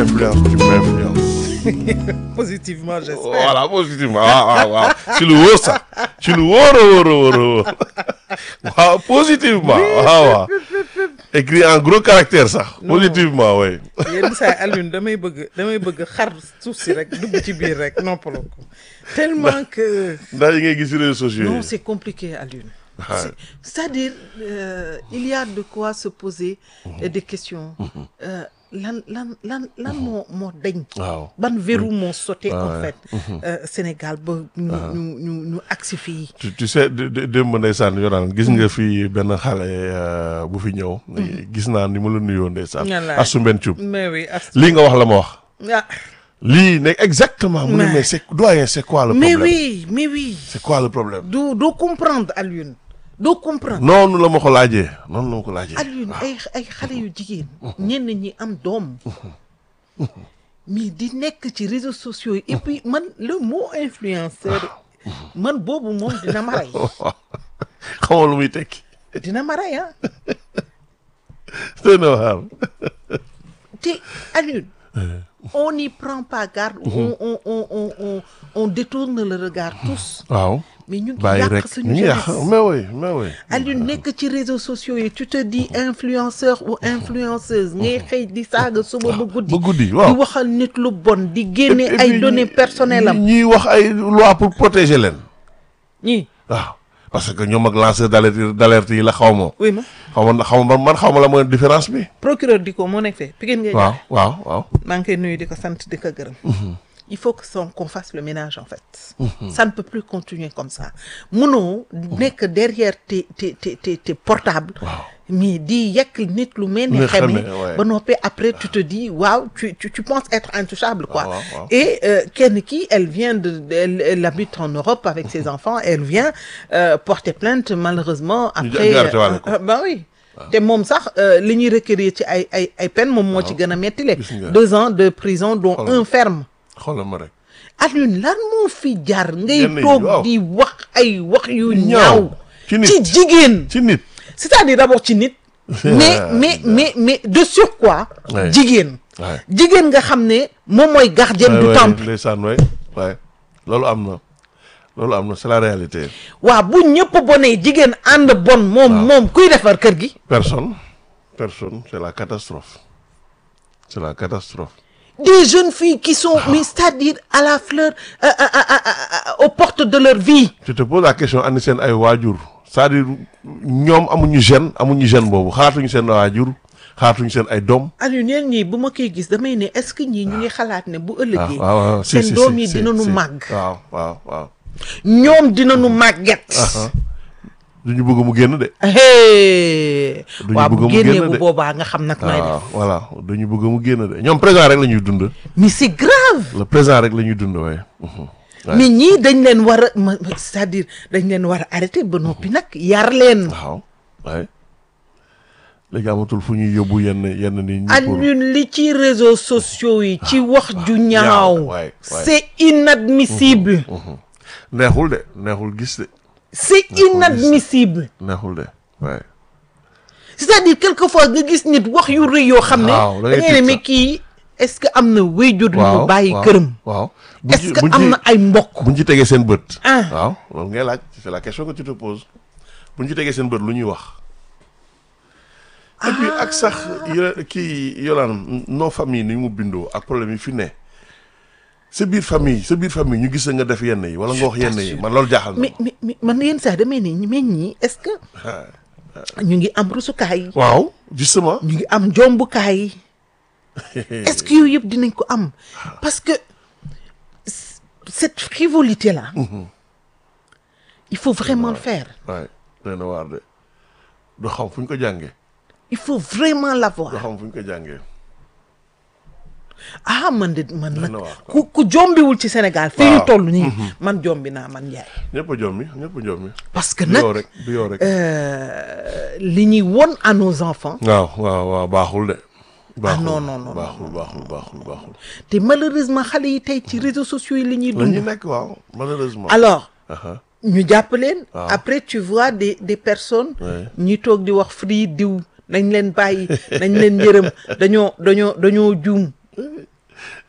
influence tu m'influences positivement j'espère voilà positivement waaw waaw waaw ci lu wóor sax ci lu wóor a wóor a wóor a wóor waaw positivement waaw waaw écrit en gros caractère sax positivement oui yenn saa Alioune damay bëgg damay bëgg xar suuf si rek dugg ci biir rek noppaloo ko tellement que ndax yi ngay gis ci réseaux sociaux non yi c'est compliqué Alioune Ouais. C'est- c'est-à-dire euh, il y a de quoi se poser euh, des questions Euh, lan lan lan lan moo moo dañ waaw ban verrou moo sauté en Ouais. fait euh, Sénégal ba ñu ñu ñu ñu agsi fii tu tu sais dé- dé- démb ndeysaan yoraan gis nga fi benn xale euh, bu fi ñëw gis naa ni mu la nuyoo ndeysaan Wallaay. Assou Mbène Thioub mais oui as lii nga wax la ma wax ah, lii ne exactement mu ne Mais- mais c'est doyen c'est quoi le mais problème oui mais oui c'est quoi le problème doo doo comprendre Alioune doo comprendre noonu la ma ko laajee noonu la ma ko laajee Alioune ay ay xale yu jigéen ñenn ñi am doom mais di nekk ci réseaux sociaux yi et puis man le mot influenceur man boobu moom dina ma rey xamoo lu muy tekki dina ma rey ah doy na waar te Alioune on n'y prend pas garde on on on on on on détourne le regard tous waaw mais ñu ngi bàyyi yàq rek suñu ñu ngi yàq jeunesse mais oui mais oui Alioune nekk ci réseaux sociaux yi tu te dis influenceur ou influenceuse ngay xëy di saaga suba ba guddi ba guddi di waaw waxal nit lu bon di génne Et- et ay puis données ñi- personnelles am ñi- ñiy wax ay loi pour protéger leen ñii waaw parce que ñoom ak lanceur d'alerte d'alerte yi la xaw ma oui ma xaw ma xaw ma man xaw ma la mooy différence bi procureur di ko moo nekk fee Pikine ngay waaw waaw waaw maa ngi koy nuyu di ko sant di ko gërëm il faut que son qu'on fasse le ménage en fait ça ne peut plus continuer comme ça munoo nekk derrière tes tes tes tes tes portables mais di yekk nit lu mel ni Ni xeme xeme, ouais. ba noppee après tu te dis waaw tu tu tu penses être intouchable quoi waaw, waaw. et euh, kenn ki elle vient de de- elle, elle habite en Europe avec ses enfants elle vient euh, porter plainte malheureusement après jaarate waale ko. euh, bah oui te moom sax euh, li ñuy requérir ci ay ay ay peine moom moo ci gën a mettile Gis nga. deux ans de prison dont Xoolal. un ferme xoolal ma rek Alioune lan moo fi jar ngay Yenn yi, toog waaw. di wax ay wax yu Ñaaw. ñaaw Ci nit. ci jigéen ci nit c'est-à-dire d'abord ci nit mais mais mais mais de surcroît Ouais. jigéen Ouais. jigéen nga xam ne moom mooy gardienne du Ouais, ouais, temple ndeysaan waay waay loolu am na loolu am na c'est la réalité waaw bu ñëpp bonee jigéen ànd bon moom moom kuy defar kër gi personne personne c'est la catastrophe c'est la catastrophe des jeunes filles qui sont mais c'est-à-dire à la fleur euh, euh, euh, euh, euh, aux portes de leur vie je te pose la question andi seen ay waajur c'est-à-dire ñoom amuñu gêne amuñu gêne boobu xaatuñu seen waajur xaatuñu seen ay doom Aliou neen ñii bu ma koy gis damay ne est-ce que ñii ñu ngi xalaat ne bu waaw ëllëgee waaw waaw si seen si doom si yi si, dinañu si. màgg waaw waaw waaw ñoom dinañu màgget duñu bëgg mu génn de hey Duñu waaw bëgg bu mu génnee génn bu de. boobaa nga xam nag nooy waaw def voilà duñu bëgg mu génn de ñoom présent rek la ñuy dund mais c'est grave le présent rek la ñuy dund waaye Ouais. mais ñii dañ leen war a ma- ma- c'est-à-dire dañ leen war a arrêter ba noppi nag yar leen waaw waaye léegi amatul fu ñuy yóbbu yenn yenn nit ñi pour Alioune li ci réseaux sociaux yi ci wax ju ñaaw, ñaaw waay, waay. c'est inadmissible neexul de neexul gis de c'est inadmissible neexul de waaye c'est-à-dire quelquefois nga gis nit wax yu rëy yoo xam ne Waaw, da da ngay ngay ne tiit mais sax. kii est-ce que am na wéyjur yu mu bàyyi waaw, këram waaw buñ est-ce ci- que buñ am ci- na ay mbokk buñ ci tegee seen bët Ah. waaw loolu ngay laaj c'est la question que tu te poses buñ ci tegee seen bët lu ñuy wax et puis ak sax yo- kii yolaan non famille ni mu bindoo ak problème yi fi ne sa biir famille sa biir famille ñu gis nga def yenn yi wala nga wax yenn yi man loolu jaaxal na mais mais mais man yenn saa damay ne mais ñii est-ce que ma ñu ngi am rusukaay yi waaw justement ñu ngi am jombukaay yi est-ce que yooyu yëpp dinañ ko am parce que c- cette frivolité là il faut vraiment le faire waay doy na waar de du xam fu ñu ko jàngee il faut vraiment du l'avoir xam fu ñu ko jàngee ah man de man nag na waar, ku ku jombiwul ci Sénégal fii ñu Waaw. toll nii man jombi naa man Ndiaye ñëpp a jommi ñëpp a jommi parce que du yow nag rek du yow rek euh, li ñuy won à nos enfants waaw waaw waaw baaxul de baaxul non, non, non, baaxul baaxul baaxul baaxul te malheureusement xale yi tey ci réseaux sociaux yi la ñuy la ñu dund nekk waaw malheureusement alors Aha. ñu jàpp leen Waaw. après tu vois des des personnes Ouais. ñi toog di wax free diw nañ leen bàyyi nañ leen yërëm dañoo dañoo dañoo juum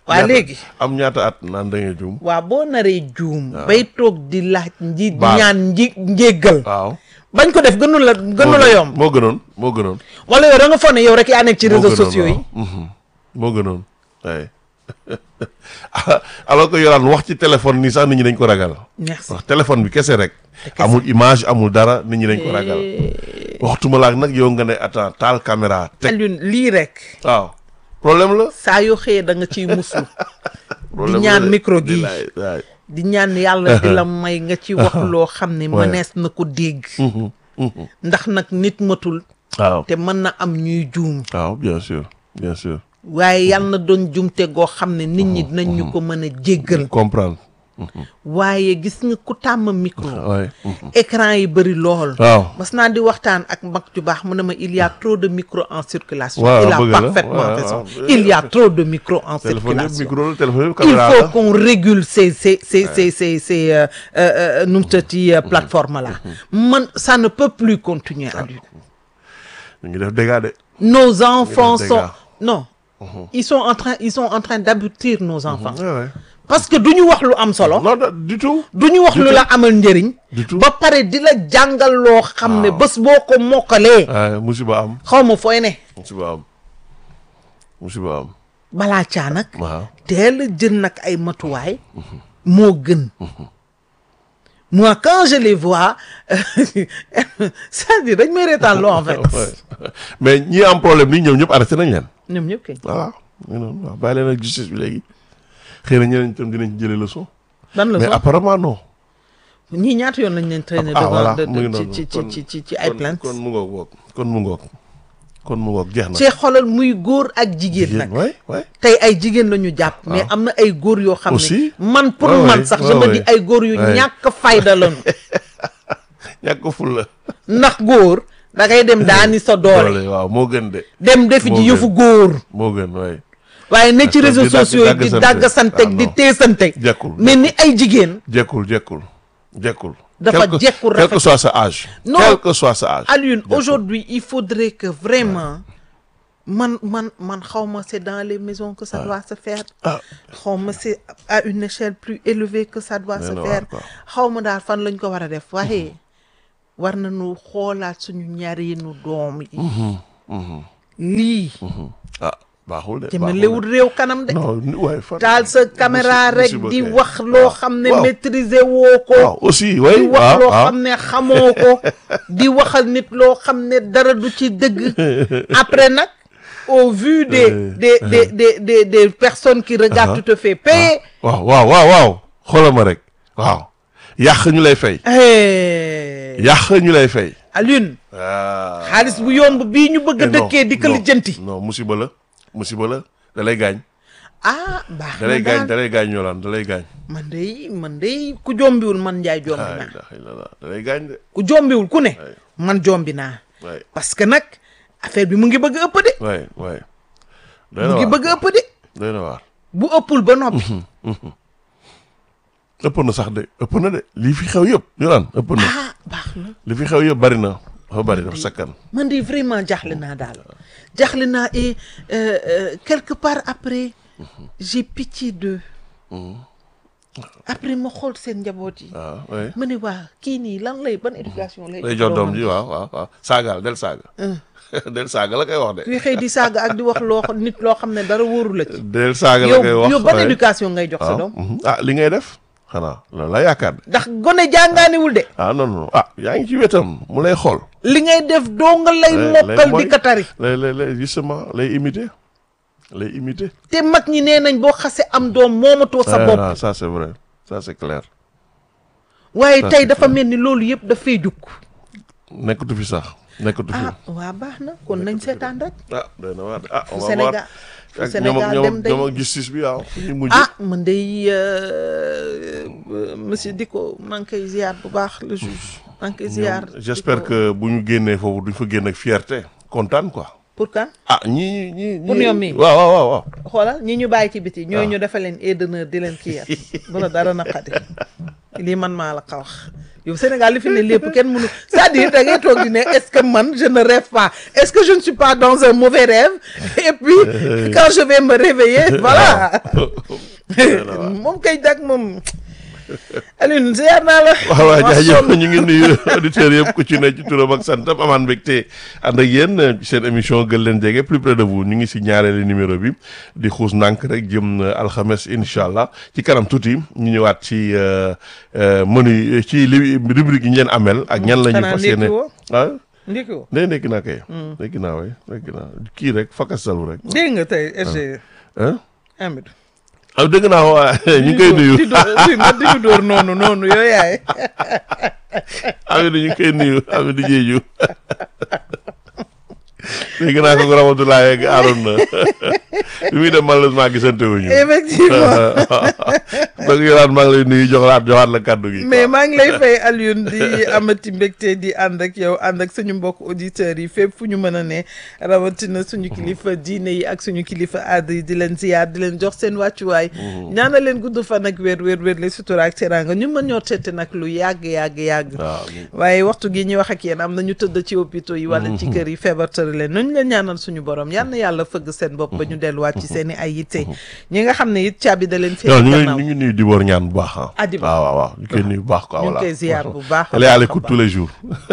waa ñaata- léegi am ñaata at naan da ngay juum waa boo naree juum bay toog di laaj nji Baal. ñaan nji njéggal waaw bañ ko def gënu la gënu la yomb moo gënoon moo gënoon wala yow da nga foog ne yow rek yaa nekk ci moo réseaux gënoon, sociaux yi waaw. Mhm. moo gënoon waaye alors que yoraan wax ci téléphone nii sax nit ñi dañ ko ragal merci wax téléphone bi kese rek amul image amul dara nit ñi dañ ko ragal waxtuma laak nag yow nga ne attends taal caméra teg Alioune lii rek waaw problème la saa yoo xëyee da nga ciy muslu problème ñaan la de. micro gi. Bilaay, waay. di ñaan yàlla di la may nga ci wax loo xam ne Ouais. mënees na ko dégg Mhm, mhm. ndax nag nit matul waaw te mën na am ñuy juum waaw bien sûr bien sûr waaye yàlla na doon jumte goo xam ne nit ñi dinañ ñu ko mën a jéggal comprendre waaye gis nga ku tàmm micro waay mhm. écran yi bëri lool waaw mas naa di waxtaan ak mag ju baax mu ne ma il y a trop de micro en circulation Waaw, il a bëgg la. parfaitement Waaw, raison waaw. il y a trop de micro en téléphone yëpp circulation micro la téléphone yëpp il caméra faut la qu'on régule ces ces ces ces ces ces euh, euh, euh, nu mu tëddee plateforme là man ça ne peut plus continuer à lui ñu ngi def dégâts de nos enfants dégâts. sont non ils sont en train ils sont en train d'aboutir nos enfants Ouais, ouais. parce que du ñu wax lu am solo non da- du tout du ñu wax Du lu tout. la amal njëriñ Du tout. ba pare di la jàngal loo xam ne Waaw. bés boo ko mokkalee waaye musiba am xaw ma fooy ne musiba am musiba am balaa caa nag waaw teel a jël nag ay matuwaay moo gën moi quand je les vois c'est-à-dire dañ may reetaan loo en fait Ouais. mais ñi am problème nii ñoom ñëpp arrêté nañ leen ñoom ñëpp kay voilà ñu noonu waaw bàyyi leen ak justice bi léegi xëy na ñeneen itam dinañ jëlee leçon ban la mais so apparemment non ñii ñaata yoon lañ leen traîner ah voilà devant de- mu ngi de- ci noonu ci kon- ci ci ci ay kon- plainte kon mu ngoog woog kon mu ngoog kon mu ngoog jeex na ci xoolal muy góor ak jigéen nag waay waay tey ay jigéen la ñu jàpp mais am na ay góor yoo xam Aussi. ne man pour Ouais, man ouais, sax ouais, je me ouais. dis ay góor yu Ouais. ñàkk fayda lañu ñàkk ko ful la ndax góor da ngay dem daani sa doole doole waaw moo gën de dem defi Moo ji gën. yëfu góor moo gën waay waaye ne ci Ak réseaux di dagg- sociaux yi di daggasante. daggasanteeg Ah, di non. teesanteeg jekkul mais ni ay jigéen jekkul jekkul jekkul Dafa Quel que- jekkul quel que rafet. soit sa âge Non. quel que soit sa âge Alioune Jekkul. aujourd'hui il faudrait que vraiment man man man xaw ma c'est dans les maisons que ça doit se faire ah xaw ma c'est à une échelle plus élevée que ça doit Mais se non, faire quoi. xaw ma daal fan lañ ko war a def waaye war nañu xoolaat suñu ñareenu doom yi lii ah baaxul de te baaxul ma de. léwul réew kanam de non ni- waay fan taal sa caméra Musi- rek musiba di kay. wax loo xam ne waaw. maîtriser woo ko waaw aussi way di wax waaw loo waaw xam ne xamoo ko di waxal nit loo xam ne dara du ci dëgg après nag au vu des Euh, des des des des des personnes qui regardent tu te fais payer waaw waaw waaw waaw xoolal ma rek waaw yàq ñu lay fay Eh, yàq ñu lay fay Alioune ah xaalis bu yomb bii ñu bëgg a Eh, non, dëkkee di ko non, lijjanti non musiba la musiba la da lay gaañ ah baax da na lay gaañ da daal lay gaañ ñoolaan da lay gaañ man day man day ku jombiwul man njaay jombi ah naa ilaha illallah da lay gaañ de ku jombiwul ku ne man jombi naa waay parce que nag affaire bi mu ngi bëgg a ëpp de waay waay doy mu na ngi waar bëgg a ëpp de doy na waar bu ëppul ba noppi ëpp na sax de ëpp na de lii fi xew yëpp ñoolaan ëpp na ah baax na li fi xew yëpp bari na dafa bari dafa sakkan man de vraiment jaaxle naa daal jaaxle naa et euh, euh, quelque part après j'ai pitié d'eux après ma xool seen njaboot yi waaw waay ma ne waa kii nii lan lay ban éducation lay lay jox doom ji waaw waaw waaw saagaal del saaga del saaga la koy wax de kuy xëy di saaga ak di wax loo xam- nit loo xam ne dara wóoru la ci del saaga la yow koy wax yow ban waay. éducation ngay jox sa waaw doom mhm. ah li ngay def xanaa loolu la yaakaar de ndax gone jàngaaniwul de ah non non ah yaa ngi ci wetam mu lay xool li ngay def doo nga lay lay- mokkal lay di ko tari lay lay lay justement lay imiter lay imiter te mag ñi nee nañ boo xase am doom moomatoo sa Ah, bopp non, ça c'est vrai ça c'est clair waaye ça, tey c'est dafa mel ni loolu yëpp dafay jukk nekkatu fi sax nekkatu fi ah waa baax na kon nañ seetaan rek ah doy na waar de ah fu on va Sénégal voir fu ak ñoom ak Sénégal ñoom dem ak day ñoom ak justice bi waaw fu ñu mujj ah man day euh, euh, monsieur Dicko maa ngi koy ziar bu baax le juge maa ngi koy ziar ñoom j'espère que bu ñu génnee foofu duñ fa génn ak fierté kontaan quoi pour kan ah ñii ñii ñii Pour ñoom mii. waaw waaw waaw waaw xoolal ñi ñu bàyyi ci biti ñooy Ah. ñu defal leen aide d'honneur di leen kii yat bu la dara naqadi lii man maa la ko wax yow Sénégal li fi ne lépp kenn mënu c'est-à-dire da ngay toog di ne est-ce que man je ne rêve pas est-ce que je ne suis pas dans un mauvais rêve et puis quand je vais me réveiller voilà moom kay dag moom Alioune ziar naa la. waaw waaw jaajëf ñu ngi nuyu auditeurs yëpp ku ci ne ci turam ak santam amaan mbégte ànd ak yéen ci seen émission gën leen jege plus près de vous ñu ngi si ñaareelu numéro bi di xuus ndànk rek jëm alxames incha allah ci kanam tuuti ñu ñëwaat ci menu ci li rubrique yi ñu leen amel ak ñan la ñu fas yéene ah ndiki woo ndey nekki naa kay nekki naa way nekki naa kii rek fakkastalu rek dégg nga tey SG ah Amidou ah dégg naa waa ñu ngi koy nuyu di dóor di nga di dóor noonu noonu yow yaay Amidou ñu ngi koy nuyu Amidou Diédhiou dégg naa ko Ramatoulaye ak Arouna bi muy dem malheureusement gisante wuñu effectivement donc yolaan maa ngi lay nuyu joxlaat joxaat la kàddu gi mais maa ngi lay fay Alioune di amati mbégte di ànd ak yow ànd ak suñu mbokk auditeurs yi fépp fu ñu mën a ne rawatina suñu kilifa diine yi ak suñu kilifa aada yi di leen ziyaar di leen jox seen wàccuwaay ñaana leen gudd fan ak wér wér wér le sutura ak teraanga ñu mën ñoo tette nag lu yàgg yàgg yàgg waaye waxtu gi ñuy wax ak yéen am na ñu tëdd ci hôpitaux yi wala ci kër yi feebar tëri leen nañu leen ñaanal suñu borom yal na yàlla fëgg seen bopp ba ñu delluwaat ci seen i ay yitte ñi nga xam ne it caabi da leen féete ñu gannaaw ngi ñu ngi nuyu di boor ñaan bu baax ah Ah, Dibor. waaw waaw waaw ñu koy nuyu bu baax quoi ñu ngi voilà koy ziyaar bu baax a elle est à baax a l'écoute baax. tous les jours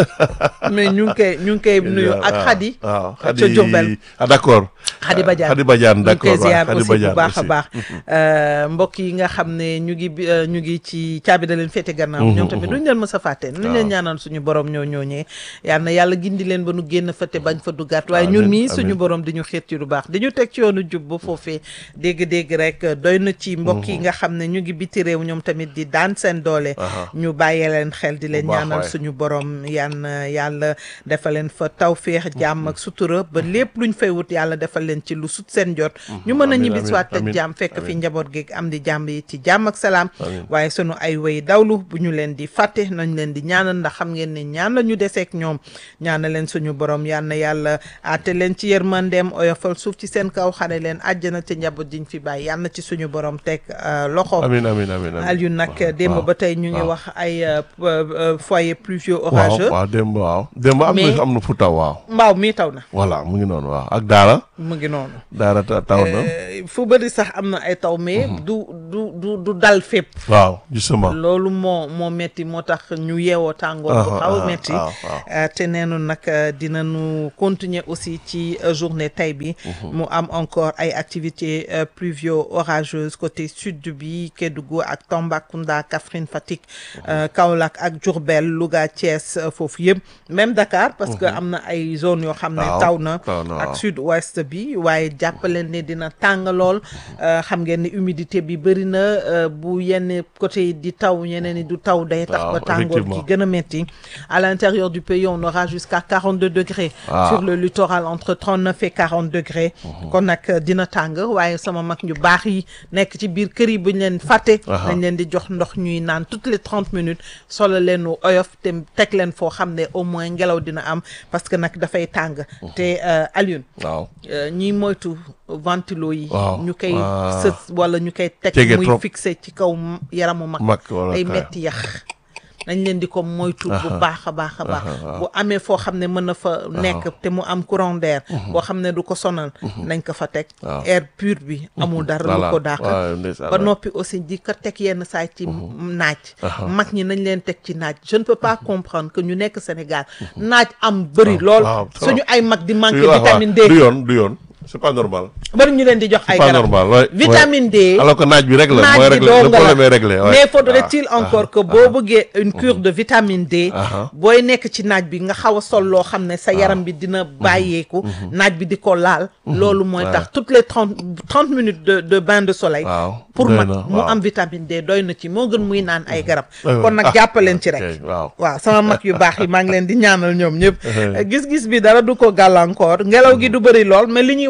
mais ñu ngi koy ñu ngi koy nuyu ak waaw, Khady waaw ca Khady Diourbel ah d'accord Khady Badiane Khady Badiane ñu ngi d'accord koy ziar waaw Khady aussi bu Badiane baax a aussi. baax Euh, mbokk yi nga xam ne ñu ngi bi euh, ñu ngi ci caabi da leen féete gannaaw ñoom tamit duñ leen mës a fàtte nuñ leen ñaanal suñu borom ñoo ñooñee yal na yàlla gindi leen ba nu génn fa te bañ fa duggaat waaye ñun Amiin, mii amiin. suñu borom di ñu xiir ci lu baax di ñu teg ci yoonu jub ba foofee dégg-dégg rek doy na ci mbokk yi nga xam ne ñu ngi biti réew ñoom tamit di daan seen doole Aha. ñu bàyyee leen xel di leen Bu baax ñaanal waay. suñu borom yan yàlla defal leen fa tawféex jàmm ak sutura ba lépp luñ fay wut yàlla defal leen ci lu sut seen jot ñu mën a amiin, ñibbi amiin, soit ak amiin, jàmm fekk fi amiin. njaboot gi am di jàmm yi ci jàmm ak salaam Amiin. waaye sunu ay way dawlu bu ñu leen di fàtte nañ leen di ñaanal ndax xam ngeen ne ñaan la ñu deseek ñoom ñaanal leen suñu borom yal na yàlla aate leen ci yërmandeem oyofal suuf ci seen kaw xare leen àjjana te njaboot jiñ fi bàyyi yal na ci suñu borom teg euh, loxo amiin amiin amiin amiin Aliou nag waaw, démb waaw. ba tey ñu ngi waaw. wax ay euh, euh, euh, foyer pluvieux waaw orageux waaw démb waaw démb am Mais- na am na fu taw waaw mbaaw mii taw na voilà mu ngi noonu waaw ak daara mu ngi noonu daara ta- taw na Euh, fu bëri sax am na ay taw mais du du du du dal fépp waaw justement loolu moo moo metti moo tax ñu yeewoo tàngoor bu Ah, xaw a ah, metti waaw, waaw. Euh, te neenu nag euh, dinañu continuer aussi ci euh, journée tey bi mu am encore ay activités euh, pluvio orageuses côté sud bi Kédougou ak Tambacounda Kaffrine Fatick euh, Kaolack ak Diourbel Louga Thiès euh, foofu yëpp même Dakar parce que am na ay zones yoo xam ne Waaw, taw na taw na, ak waaw. sud ouest bi waaye jàppaleen ne dina tàng lool euh, xam ngeen ne humidité bi bëri na euh, bu yenn côté yi di taw ñeneen ni du taw day tax Waaw, ba tàngoor gi effectivement. gën a metti à l'intérieur du pays on aura jusqu'à 42 degrés Ah. sur le littoral entre 39 et 40 degrés kon nag euh, dina tàng waaye sama mag ñu baax yi nekk ci biir kër yi bu ñu leen fàtte Aha. dañ leen di jox ndox ñuy naan toutes les 30 minutes solo leen lu oyof te teg leen foo xam ne au moins ngelaw dina am parce que nag dafay tàng te euh, Alioune waaw Euh, ñiy moytu ventilo yi Waaw. ñu koy Ah. sës wala ñu koy teg Jege muy trop. fixé ci kaw m- yaramu mag mag wala ay kay. metti yax nañ leen di ko moytu bu baax a baax a baax aha. bu amee foo xam ne mën na fa nekk te mu am courant d'air boo xam ne du ko sonal nañ ko fa teg Waaw. air pur bi amul dara lu Voilà. ko dàq waaw, ndeysaan, ba waay. noppi aussi di ko teg yenn saay ci naaj mag ñi nañ leen teg ci naaj je ne peux pas comprendre que ñu nekk Sénégal naaj am bëri lool waaw, trop. suñu ay mag di manqué waaw, waaw. vitamine D du yoon du yoon c'est pas normal bari ñu leen di jox ay pas garab normal ouais, vitamine ouais. D alors que naaj bi rek la mooy naaj bi réglé le dong problème est la réglé ouais. mais faudrait-il Ah, encore ah, que boo bëggee une cure de vitamine D Ah. booy nekk ci naaj bi nga xaw a sol loo xam ne sa yaram bi dina bàyyeeku naaj bi di ko laal loolu mooy Ouais. tax toutes les trente trente minutes de de bain de soleil waaw pour doy mag na, mu waaw. am vitamine D doy na ci moo gën muy naan ay garab Ouais, kon nag ah, jàppaleen ci ok, rek waaw waaw sama mag yu baax yi maa ngi leen di ñaanal ñoom ñëpp gis-gis bi dara du ko gàllankoor ngelaw gi du bëri lool mais li ñuy wax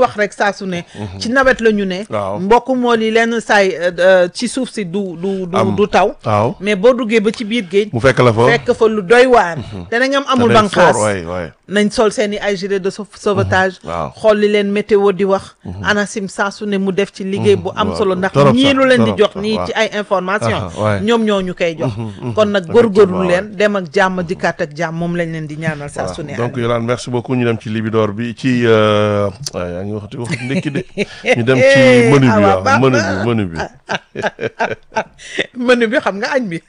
wax rek saa su ne ci nawet la ñu ne Waaw. mbokk mool yi lenn saay euh, euh, ci suuf si du du du Am. du taw waaw mais boo duggee ba ci biir géej mu fekk la fa fekk fa lu doy waar te na ngam amul danañ banqaas fort, waay waay nañ sol seen i ay gilet de sau- sauvetage waaw. xool li leen météo di wax ANACIM saa su ne mu def ci liggéey bu am waaw. solo ndax Torop ñii sax, lu leen di torop jox sax, nii waaw. ci ay information Aha, waay. ñoom ñoo ñu koy jox kon nag góorgóorlu leen dem ak jàmm dikkaat ak jàmm moom lañ leen di ñaanal saa su ne donc Yolande merci beaucoup ñu dem ci libidoor bi ci euh, waaw yaa ngi waxati wax ndekki de ñu dem ci Eh, menu bi awa waaw baax menu na. bi menu bi menu bi xam nga añ bi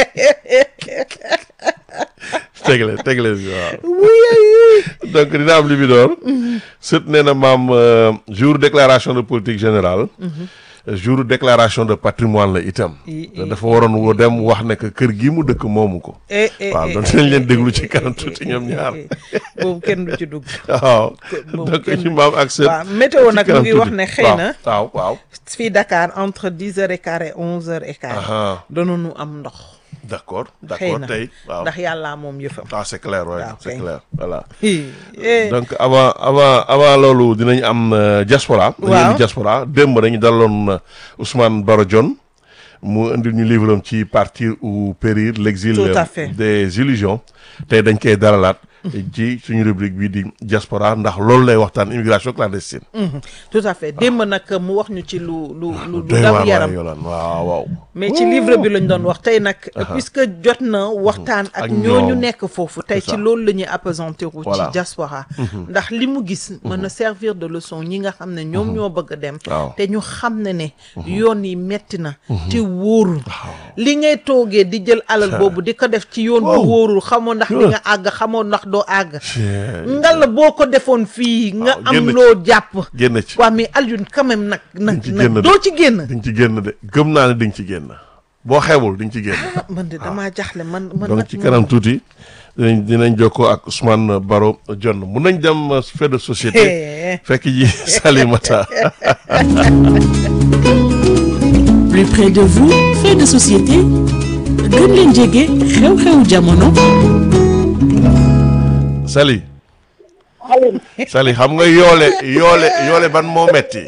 tegle tegle bi waaw wuy donc dina am libidoor sët nee na maam euh, jour déclaration de politique générale jour déclaration de patrimoine la itam I- te dafa waroon woo dem wax ne que kër gi mu dëkk moomu ko eh eh waaw eh, donc eh, dinañ leen eh, déglu eh, ci eh, kanam eh, tuuti eh, ñoom eh, ñaar eh, boobu kenn du ci dugg waaw boobu donc kenn- ci maam ak sët waaw météo ci nag mu kanam ngi wax tuuti. ne xëy waaw, na waaw waaw fii Dakar entre dix heures et quart et onze heures et quart aha danoonu am ndox d'accord xëy d'accord na tey waaw ndax yàllaa moom yëfam ah c'est clair ouais, waaw, c'est kay. clair voilà Eh, donc avant avant avant loolu dinañ am euh, diaspora dañu Waaw. indi diaspora démb dañu daloon euh, Ousmane Baro Dione mu indi ñu livre am ci partir ou périr l'exil Tout à euh, fait. des illusions tey dañ koy dalalaat ci suñu rubrique bii di diaspora ndax loolu lay waxtaan immigration clandestine mhm, tout à fait démb nag mu wax ñu ci lu lu lu lu doy daw waar yaram waay Yolande waaw waaw mais ci livre bi lañ doon wax tey nag puisque jot na waxtaan ak Ak ñooñu ñoom. nekk foofu tey C'est ci ça. loolu la ñuy appesantir wu ci Voilà. diaspora ndax li mu gis mën na servir de leçon ñi nga xam ne ñoom ñoo bëgg a dem Waaw. te ñu xam ne ne yoon yi metti na te wóorul li ngay toogee di jël alal boobu di ko def ci yoon bu Wow. wóorul xamoo ndax di nga àgg xamoo ndax doo àgg Chey. ngal boo ko defoon fii nga Waaw, am génn ci. loo jàpp génn ci waa mais Alioune quand même nag nag ci nag génn de. doo ci génn di nga ci génn de gëm naa ne di nga ci génn boo xeebul di nga ci génn ah man de damaa jaxle man man donc nag ci moom- kanam tuuti dinañ dinañ jokkoo ak Ousmane Baro Dione mun nañ dem euh, fait de société Eh. fekk ji Salimata plus près de vous fait de société gën leen jege xew-xewu jamono Sali Sali xam nga yoole yoole yoole ban moo metti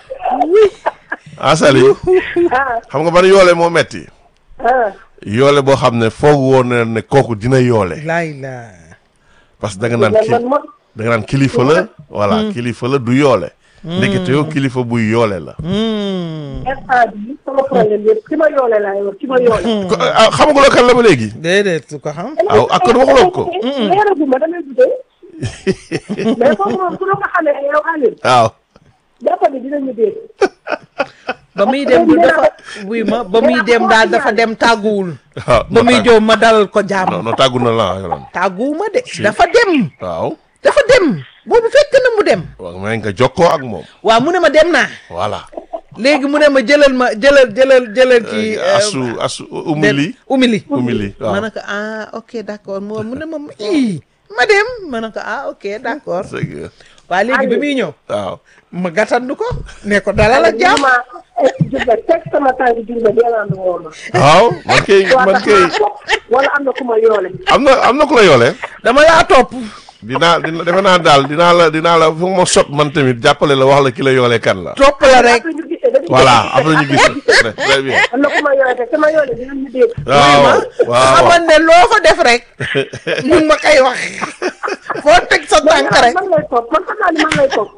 ah Sali xam nga ban yoole moo metti yoole boo xam ne foog woon na ne kooku dina yoole laay la parce que da nga naan ki da nga naan kilifa la voilà kilifa la du yoole ndekete yow kilifa buy yoole la instant bii sama problème yëpp ki ma yoole laay wax ki ma yoole. ko ah xamaguloo kan la ba léegi déedéet su ko xam aw ak kon waxuloo ko leeragu ma damay guddee. mais kooku moom su la ko xamee yow Aliou waaw jàpp ni dinañu dégg. ba muy dem du dafa buy ma ba muy dem daal dafa dem tàgguwul waaw ba muy jow ma dalal ko non jàmm non tàggu na la yoon tàgguwuma de dafa dem waaw dafa dem boobu fekk na mu dem waaw may nga jokkoo ak moom waaw mu ne ma dem naa voilà léegi mu ne ma jëlal ma jëlal jëlal jëlal ci asu asu umili umili umili ma waaw ne ko ah ok d'accord moo mu ne ma ii ma dem ma ne ko ah ok d'accord c'est que waa léegi bi muy ñëw waaw ma gàttandu ko ne ko dalal ak jàmm ma jubba teg sama tànk jubba deelaan woo ma. waaw man kay man kay wala am na ku ma yoole. am na am na ku la yoole dama laa topp dinaa dina defe naa daal dinaa la dinaa la fu ma sot man tamit jàppale la wax la ki la yoole kan la topp la rek après ñu gisee dañuy voilà après ñu gis très très bien am na ku ma yoole te ki ma yoole dinañu dégg. waaw waaw xamal ne loo fa def rek mu ngi ma koy wax foo teg sa tànk rek man lay topp man xam naa ni man lay topp.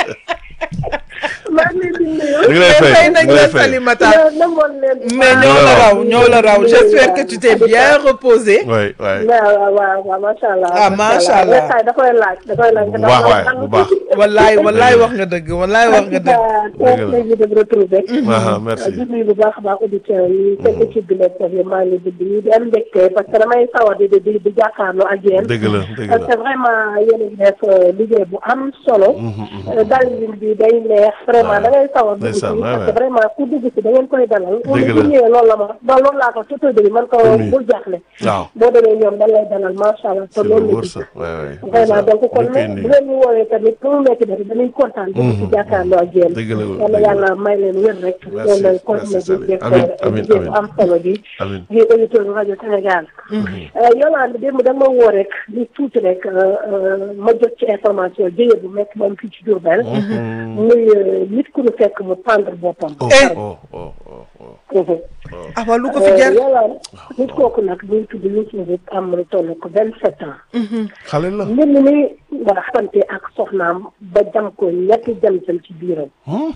maa ngi leen di nuyu. ñu ngi lay mais fay fay ñu nañ ngi lay leen fay Salimata mais nangoon leen. mais ñoo la raw ñoo la raw j'espère que tu t'es bien reposé oui oui waaw waaw waaw macha allah. Ah, macha allah. mais da koy laaj da koy laaj. bu baax waay bu baax wallaay wallaay wax nga dëgg wallaay wax nga dëgg très plaisir de vous retrouver. ah merci di nuyu bu baax a baax auditeurs yi. fekk ci bi nekk yi maa ngi di nuyu di am mbégte parce que damay sawar di di di jàkkaarloo ak yéen. dëgg la dëgg parce que la vraiment yéen a ngi def liggéey bu am solo. dalin bi day neex vraiment da da ngay sawar dugg ci ndeysaan, waay, parce que waay. vraiment ku dugg ci da ngeen koy dalal Dëgg la. bu ñëwee loolu la ma ba loolu laa ko tuto bi man ko Amiin. bul jaaxle waaw boo demee ñoom dañ lay dalal macha allah te c'est lu loolu la wóor gis sax waay waay vraiment donc kon ñu koy nag bu nuyu. leen ñu woowee tamit pour mu nekk dara dañuy kontaan di ci jàkkaarloo ak yéen Dëgg la, yàlla dëgg la. yàlla may leen wér rek Merci, loolu lay merci, continuer Sally. di def Amiin, amiin, liggéey bu amiin. am solo bi Amiin. di auditeur rajo Sénégal Yolande démb da nga ma woo rek di tuuti rek ma jot ci information jëye bu nekk moom fii ci Diourbel muy nit ku ñu fekk mu pendre boppam oh Eh. oh oh oh oh ah waa lu ko fi jar Yolande nit kooku nag muy tudd Youssou Ndour am lu toll ko vingt sept ans xale la mbir mi ni nga xamante ak soxnaam ba jam ko ñetti jam jam ci biiram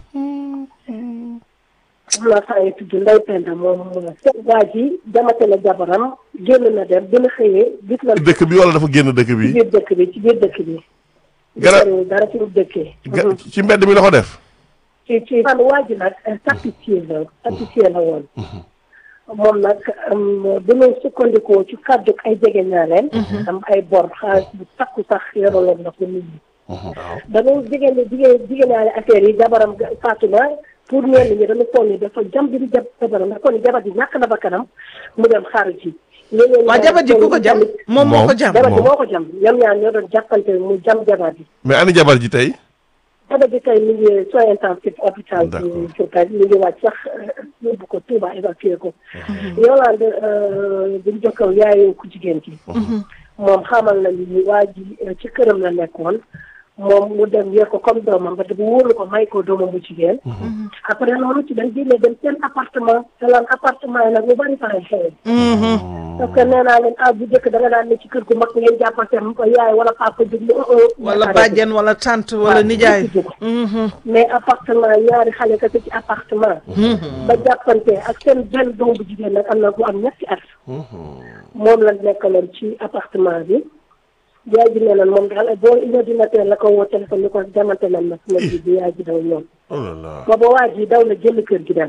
am na saa yi tudd Ndeye Penda moom waa ji jamate la jabaram génn na dem bi na xëyee gis na dëkk bi wala dafa génn dëkk ci bi biir dëkk bi ci biir dëkk bi Garab- gisariwul dara ci biir dëkkee ga- ci mbedd mi la ko def ci ci fan waa ji nag tapissier la tapissier la woon moom nag bu ñu sukkandikoo ci kàddu ay jege ñaaleen am ay bor xaalis bu takku sax yoraloon na ko nit ñi dañoo jigéen ñi jigéen jigéen ñaari affaire yi jabaram ga- faatu na pour ñenn ñi dañu toll ni dafa jam bi di jab jabaram ndax kon jabar ji ñàkk na ba kanam mu dem xaaru ji ñeneen waa ñaar jabar ji ku ko jam tamit- moom moo ko Moom. jam jabar ji Moom. moo ko jam ñoom ñaar ñoo doon jàppante mu jam jabar ji mais ani jabar ji tey jabar ji tey mi ngi soins intensifs hôpital D'accord. bi Diourbel mi ngi wàcc sax yóbbu ko Touba évacué ko Yolande buñ jokkal yaayu ku jigéen ki moom xamal nañu ni waa ji eh, ci këram la nekkoon moom mu dem yor ko comme doomam ba te bu wóolu ko may ko doomam bu jigéen après loolu ci dañ génne dem seen appartement te lan appartement yi nag lu bari faray xewe parce que nee naa leen ah bu njëkk da nga daan ne ci kër gu mag ngeen jàppante ko yaay wala papa jóg mu wala bàjjen wala tante wala nijaay mais appartement ñaari xale kese ci appartement ba jàppante ak seen benn doom bu jigéen nag am na bu am ñetti at moom la nekkaloon ci appartement bi yaay ji nee na moom daal boo une heure du matin la ko woo téléphone ni ko jamante nañ ma sama ji bi yaay ji daw ñoom oh là là booba waa ji daw na génn kër gi dem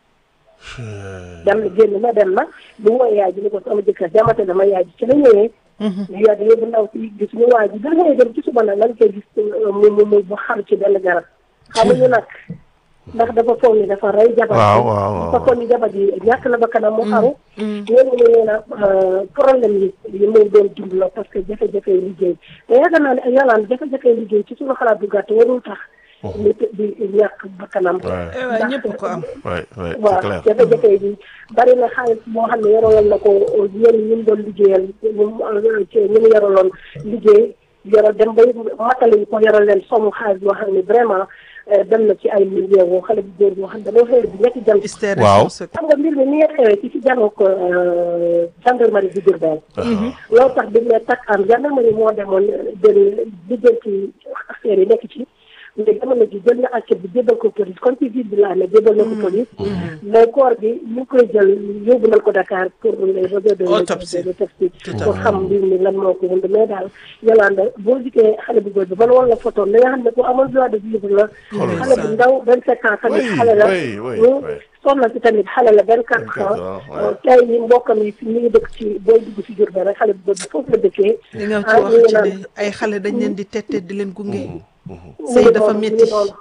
dem na génn na dem na bu wooy yaay ji ni ko sama jëkkër jamante na ma yaay ji ci la ñëwee ñu yaa yóbbu ndaw si gis ñu waa ji da ngay dem ci suba nag lan koy gis mu mu mu bu xaru ci benn garab xamuñu nag ndax dafa foog ni dafa rey jabar waaw waaw waaw dafa foog ni jabar ji ñàkk na ba kanam mu xaru ñooñu ne nee na problème yi yi muy doon dund la parce que jafe-jafe yi liggéey te yaakaar naa ne yàllaan jafe-jafe yi liggéey ci suñu xalaat bu gàtt warul tax nit di ñàkk ba kanam Ouais. eh waay ñëpp ko am ouais ouais c'est waaw clair jafe-jafe yi bari na xaalis boo xam ne yoraloon na ko yéen ñi mu doon liggéeyal ñu mu ci ñi mu yoraloon liggéey yoro dem ba matale yi ko yoral leen somu xaalis boo xam ne vraiment eh, dem na ci ay millions woo xale bu góor boo xam ne dañoo xëy bi ñetti jam hystère Waaw. xam nga mbir mi ni nga xewee ci ci janook gendarmerie bu Diourbel loolu tax bi mu ne takk am gendarmerie moo demoon den lijjanti affaire yi nekk ci mais jamono ji jël na enquête bi jébal ko police comme ci ville bi la amee jébal na ko police mais corps bi ñu ngi koy jël yóbbu nañ ko Dakar pour les réseaux de Autopsie. autopsie Tout à pour fait. xam mbir mi lan moo ko wund mais daal Yolanda boo gisee xale bu góor bi man wala photo la nga xam ne ku amoon droit de vivre la Xoolal xale bu ndaw vingt sept ans tamit Oui, xale la oui, oui, Hmm. oui. soxna si tamit xale la vingt quatre 24 ans ans, ouais. tey yi mbokkam yi fi ñu ngi dëkk ci booy dugg ci Diourbel rek xale bu góor bi foofu la dëkkee li nga ah, ci wax ñu ngi ci naan- de ay xale dañ leen di tette di leen gunge mu sëy ngi dafa noonu, mu ngi métti noonu.